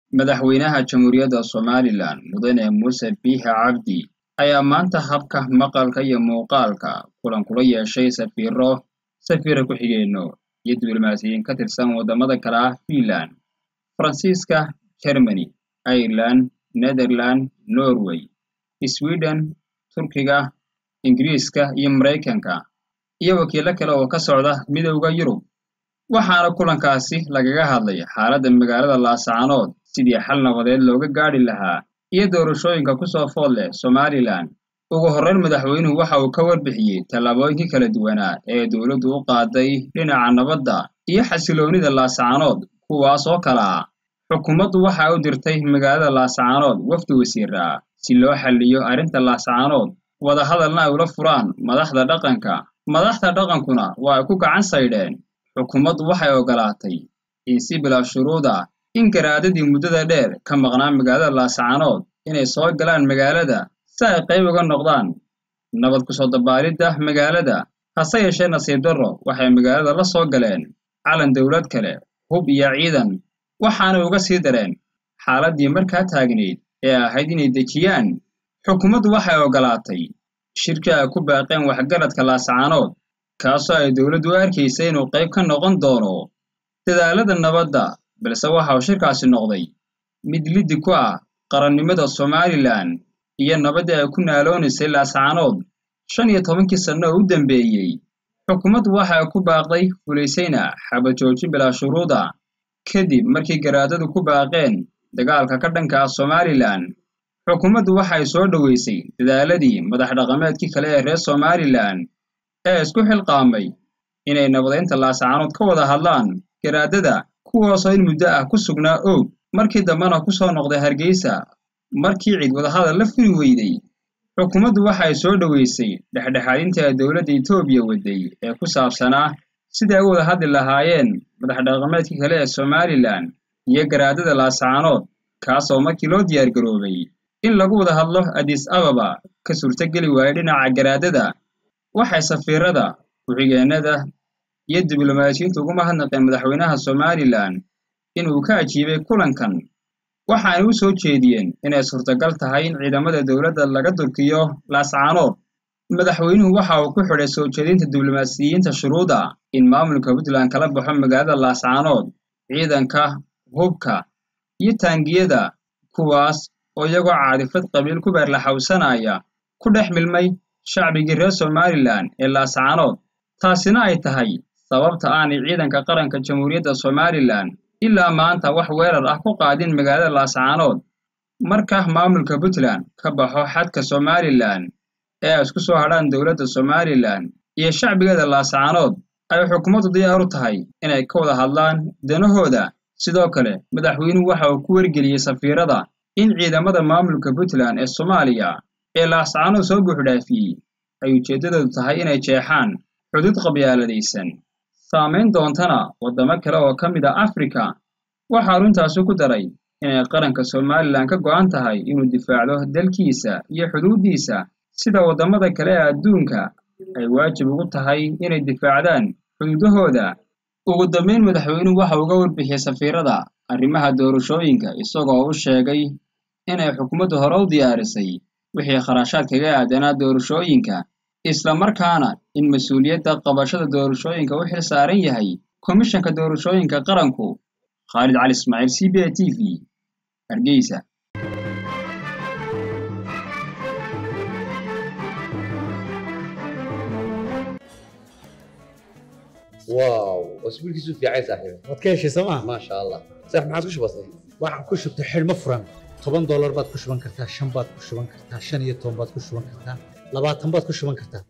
madaxweynaha jamhuuriyadda somalilan mudane muuse biixi cabdi ayaa maanta habka maqalka iyo muuqaalka kulan kula yeeshay safiiro safiira ku-xigeenno iyo diblomaasiyiin ka tirsan waddamada kale ah fiinland faransiiska germany ireland netherland norway sweden turkiga ingiriiska iyo maraykanka iyo wakiilo kale oo ka socda midowda yurub waxaana kulankaasi lagaga hadlay xaaladda magaalada laascaanood sidii xal nabadeed looga gaadhi lahaa iyo doorashooyinka ku soo food leh somalilan ugu horrayn madaxweynuhu waxa uu ka warbixiyey tallaabooyinkii kala duwanaa ee dowladdu u qaaday dhinaca nabadda iyo xasiloonnida laascaanood kuwaas oo kale ah xukuumaddu waxa u dirtay magaalada laascaanood wafdi wasiira si loo xalliyo arrinta laascaanood wadahadalna ay ula furaan madaxda dhaqanka madaxda dhaqankuna waa ay ku gacan saydheen xukuumaddu waxay oggolaatay in si bilaa shuruud ah in garaadadii muddada dheer ka maqnaa magaalada laascaanood inay soo galaan magaalada si ay qayb uga noqdaan nabad ku soo dabaalidda magaalada hase yeeshee nasiib darro waxay magaalada la soo galeen calan dowlad kale hub iyo ciidan waxaanay uga sii dareen xaaladdii markaa taagnayd ee ahayd inay dejiyaan xukuumaddu waxay oggolaatay shirkii ay ku baaqeen waxgaradka laascaanood kaasoo ay dowladdu u arkaysay inuu qayb ka noqon doono dadaalada nabadda balse waxa uu shirkaasi noqday mid liddi ku ah qarannimada somalilan iyo nabaddii ay ku naaloonaysay laascaanood shan iyo tobankii sanno oo u dambeeyey xukuumaddu waxa ay ku baaqday fulaysayna xabadjooji bilaa shuruuda kadib markii garaadadu ku baaqeen dagaalka ka dhanka ah somalilan xukuumaddu waxay soo dhoweysay dadaaladii madax dhaqameedkii kale ee reer somalilan ee isku xilqaamay inay nabadaynta laascaanood ka wada hadlaan garaadada kuwaasoo in muddo ah ku sugnaa oog markii dambena ku soo noqday hargeysa markii cid wadahadal la furi weyday xukuumaddu waxay soo dhoweysay dhexdhexaadintii ay dowladda etoobiya waday ee ku saabsanaa sidai ay u wada hadli lahaayeen madax dhaqameedkii kale ee somalilan iyo garaadada laascaanood kaasoo markii loo diyaargaroobay in lagu wada hadlo adis ababa ka suurtogeli waayay dhinaca garaadada waxay safiirada ku-xigeennada iyo diblomaasiyiinta ugu mahadnaqeen madaxweynaha somalilan inuu ka ajiibay kulankan waxaanay u soo jeediyeen inay suurtagal tahay in ciidamada dowladda laga durkiyo laascaanood madaxweynuhu waxa uu ku xidhay soo jeedinta diblomaasiyiinta shuruuda in maamulka puntland kala baxo magaalada laascaanood ciidanka hubka iyo taangiyada kuwaas oo iyagoo caadifad qabiil ku beerlaxawsanaya ku dhex milmay shacbigii reer somalilan ee laascaanood taasina ay tahay sababta aanay ciidanka qaranka jamhuuriyadda somalilan ilaa maanta wax weerar ah ku qaadin magaalada laascaanood marka maamulka puntland ka baxo xadka somalilan ee ay isku soo hadhaan dowladda somalilan iyo shacbigeeda laascaanood ay xukuumaddu diyaar u tahay inay ka wada hadlaan danahooda sidoo kale madaxweynuhu waxa uu ku wargeliyey safiirada in ciidamada maamulka puntland ee soomaaliya ee laascaanood soo buuxdhaafiyey ay ujeeddadoodu tahay inay jeexaan xuduud qabyaaladaysan saamayn doontana waddamo kale oo ka mid a afrika waxaa arrintaasi ku daray inay qaranka somalilan ka go'an tahay inuu difaacdo dalkiisa iyo xuduuddiisa sida waddamada kale ee adduunka ay waajib ugu tahay inay difaacdaan xuduudahooda ugu dambayn madaxweynuhu waxa uga warbixiyey safiirada arrimaha doorashooyinka isagoo u sheegay inay xukuumaddu hore u diyaarisay wixii kharashaad kaga aadanaa doorashooyinka isla markaana in mas-uuliyadda qabashada doorashooyinka u xil saaran yahay komishanka doorashooyinka qaranku khaalid cali ismaaciil c b a t v hargeysa واو اسبوع كيسو في عايز صاحبي waad ka heshay sooma ما شاء الله صح ما عادش بسيط waxaan ku shubtay xidhmo furan toban doolar baad ku shuban kartaa shan baad ku shuban kartaa shan iyo toban baad ku shuban kartaa labaatan baad ku shuban kartaa